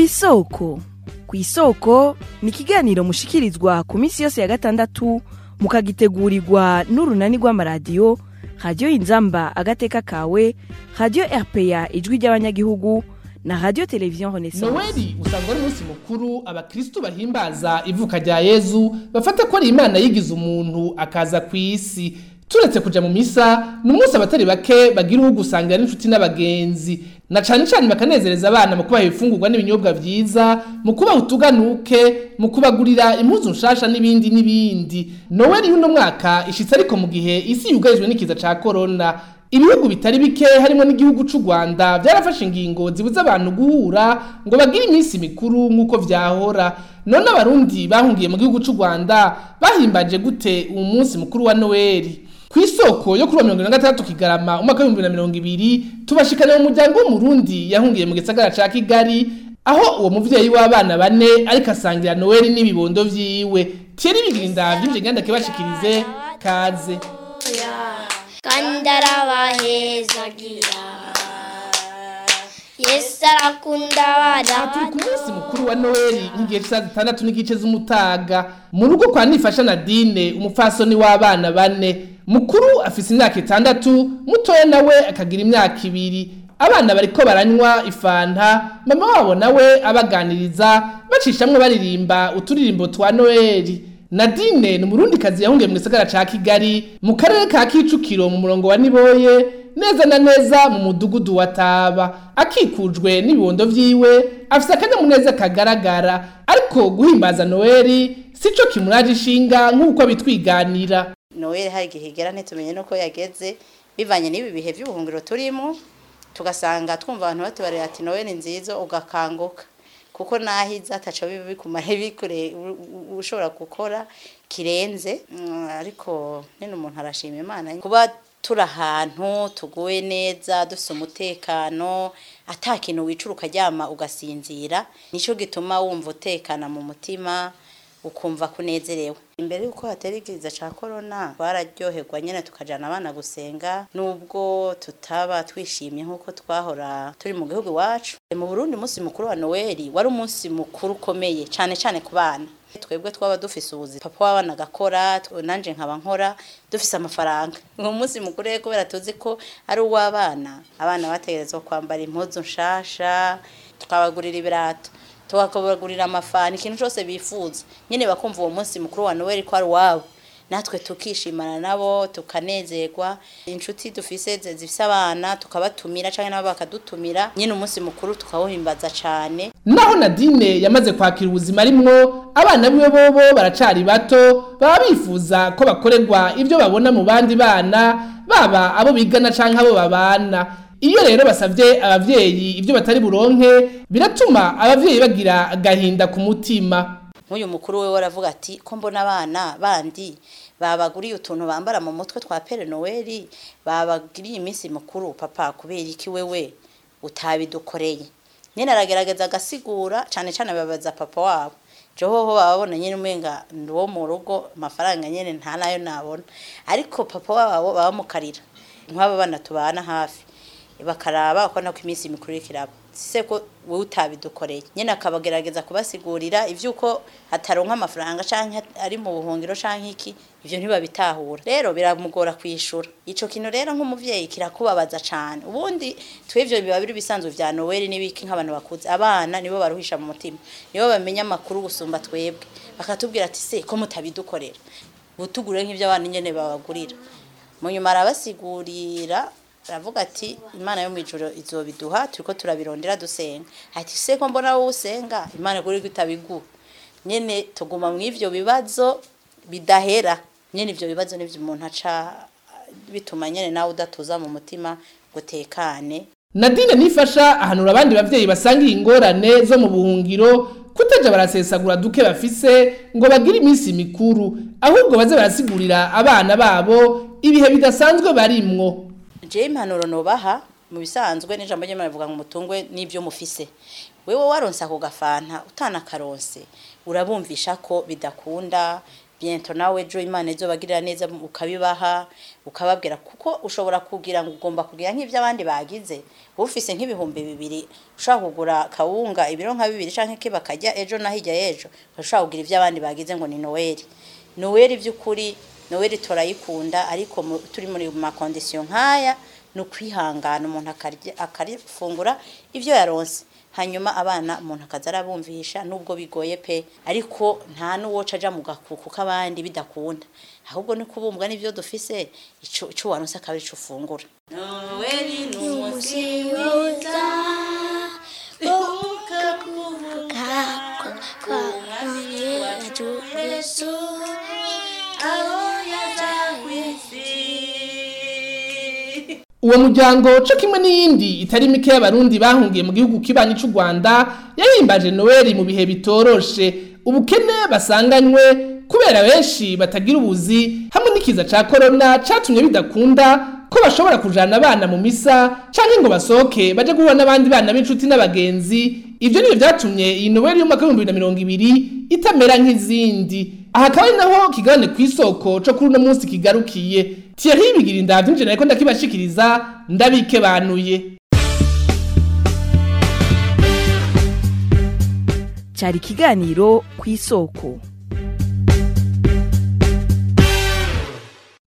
kw'isoko kw'isoko ni ikiganiro mushikirizwa ku minsi yose ya gatandatu mukagitegurirwa n'urunani rw'amaradiyo radiyo inzamba agateka kawe radiyo rpa ijwi ry'abanyagihugu na radiyo televiziyo renaissance noweli usanga ari umunsi mukuru abakristu bahimbaza ivuka rya yezu bafata ko ari imana yigize umuntu akaza ku isi turetse kuja mu misa ni umunsi abatari bake bagira uwo gusangira n'inshuti n'abagenzi na cane cane bakanezereza abana mu kubaha ibifungurwa n'ibinyobwa vyiza mu kubaha utuganuke mu kubagurira impuzu nshasha n'ibindi n'ibindi noweli y'uno mwaka ishitse ariko mu gihe isi yugarijwe n'ikiza ca korona ibihugu bitari bike harimo n'igihugu c'u Rwanda byarafashe ingingo zibuza abantu guhura ngo bagire iminsi mikuru nk'uko vyahora none abarundi bahungiye mu gihugu c'u Rwanda bahimbaje gute uwo munsi mukuru wa Noeli ku isoko yo kuri wa mirongo ine na gatandatu kigarama umwaka w'ibihumbi bibiri na mirongo ibiri tubashikana mu muryango w'umurundi yahungiye mu gisagara ca kigali aho uwo muvyeyi w'abana bane ariko asangira noweli n'ibibondo vyiwe thierry bigirinda vy'ivyo nganda kibashikirize kaze kandi arabahezagira yesu arakunda abana turi ku munsi mukuru wa noheli nk'igihe c'isaha zitandatu n'igice z'umutaga mu rugo kwa nifasha nadine umupfasoni w'abana bane mukuru afise imyaka itandatu mutoya nawe akagira imyaka ibiri abana bariko baranywa ifanta mama wabo nawe abaganiriza bacishamwe baririmba uturirimbo twa noheli nadine ni umurundikazi yahungiye mu gisagara ca kigali mu karere ka kicukiro mu murongo wa niboye neza na neza mu mudugudu wa taba akikujwe n'ibibondo vyiwe afise akanyamuneza kagaragara ariko guhimbaza noheli sico kimuraje ishinga nk'uko bitwiganira noel hari igihe igera ntitumenye nuko yageze bivanye n'ibi bihe by'ubuhungiro turimo tugasanga twumva abantu batubarira ati noel nziza ugakanguka kuko nahiza ataca biba bikumara bikure ushobora gukora kirenze Mm, ariko nyine umuntu arashima imana kuba turi ahantu tuguwe neza dufite umutekano ata kintu wicara ukaryama ugasinzira nicyo gituma wumva utekana mu mutima ukumva kunezerewe imbere y'uko hatera ikiza cya korona twararyoherwa nyine tukajyana abana gusenga nubwo tutaba twishimye nk'uko twahora turi mu gihugu iwacu mu burundi umunsi mukuru wa noweli wari umunsi mukuru ukomeye cyane cyane ku bana twebwe twaba dufise ubuzi papa w'abana agakora tw- nanje nkaba nkora dufise amafaranga uwo munsi mukuru rero kubera tuzi ko ari uw'abana abana bategerezwa kwambara impuzu nshasha tukabagurira ibirato tukabagurira amafani ikintu cyose bifuza nyine bakumva uwo munsi mukuru wa noel ko ari uwabo natwe tukishimana nabo tukanezerwa inshuti dufise zi- zifise abana tukabatumira cyangwa nabo bakadutumira nyine umunsi mukuru tukawuhimbaza cyane naho nadine yamaze kwakira ubuzima arimwo abana biwe bobo baracari bato baba bifuza ko bakorerwa ibyo babona mu bandi bana baba abo bigana canke abo babana iyo rero basavye abavyeyi ibyo batari buronke biratuma abavyeyi bagira agahinda ku mutima nk'uyu mukuru we waravuga ati ko mbona abana bandi babaguriye utuntu bambara mu mutwe twa pere noweli babagiriye iminsi mukuru papa kubera iki wewe utabidukoreye nyine aragerageza agasigura cyane cyane babaza papa wabo johoho bababona nyine umenga ndi uwo mu rugo amafaranga nyine nta nayo nabona ariko papa wabo babamukarira nk'aba bana tubana hafi bakaraba ko nako iminsi mikuru iriko iraba sise ko wowe utabidukoreye nyine akabagerageza kubasigurira ivy'uko hataronka amafaranga canke ari mu buhungiro canke iki ivyo ntibabitahura rero biramugora kwishura ico kintu rero nk'umuvyeyi kirakubabaza cane ubundi twivyo biba biri bisanzwe vya Noel n'ibiki nk'abantu bakuze abana nibo baruhisha mu mutima nibo bamenya amakuru gusumba twebwe bakatubwira ati se ko mutabidukorera butugure nk'ivyo abana nyene babagurira mu nyuma arabasigurira aravuga ati imana yo mu ijoro izobiduha turiko turabirondera dusenga ati se ko mbona wowe usenga imana kuri ko itabiguha nyene tuguma mu ivyo bibazo bidahera nyene ivyo bibazo nivyo umuntu aca bituma nyene nawe udatuza mu mutima gutekane nadine nifasha ahanura abandi bavyeyi basangiye ingorane zo mu buhungiro kutaja barasesagura duke bafise ngo bagire iminsi mikuru ahubwo baze barasigurira abana babo ibihe bidasanzwe barimwo jewe impanuro nobaha mu bisanzwe n'ijambo ry'imana rivuga ngo mutungwe n'ibyo mufise wewe waronse ako gafanta utanakaronse urabumvisha ko bidakunda biento nawe ejo imana izobagirira neza ukabibaha ukababwira kuko ushobora kugira ngo ugomba kugira nk'ibyo abandi bagize ufise nk'ibihumbi bibiri ushobora kugura kawunga ibiro nka bibiri canke ke bakarya ejo na hirya y'ejo ushobora kugira ibyo abandi bagize ngo ni noweli noweli by'ukuri noweli turayikunda ariko mu- turi muri makondisiyo nk'aya ni ukwihangana umuntu akarya- akarifungura ibyo yaronse hanyuma abana umuntu akaza arabumvisha nubwo bigoye pe ariko nta n'uwoca aja mu gakuku k'abandi bidakunda ahubwo ni kubumbwa n'ibyo dufise ico ico waronse akaba arico ufungura noweli ni umunsi mwiza kuvuka kwa mwami wacu yesu aho yaja uwo muryango co kimwe n'iyindi itari mike y'abarundi bahungiye mu gihugu kibanyi c'u rwanda yahimbaje noweli mu bihe bitoroshe ubukene basanganywe kubera benshi batagira ubuzi hamwe n'ikiza ca korona catumye bidakunda ko bashobora kujana abana mu misa canke ngo basohoke baje guhura n'abandi bana b'inshuti n'abagenzi ivyo nivyo vyatumye iyi noweli y'umwaka w'ibihumbi bibiri na mirongo ibiri itamera nk'izindi aha akaba ari naho kigabane kw'isoko co kuri uno munsi kigarukiye Thierry bigira indavyo nje nariko ndakibashikiriza ndabikebanuye cyari ikiganiro ku isoko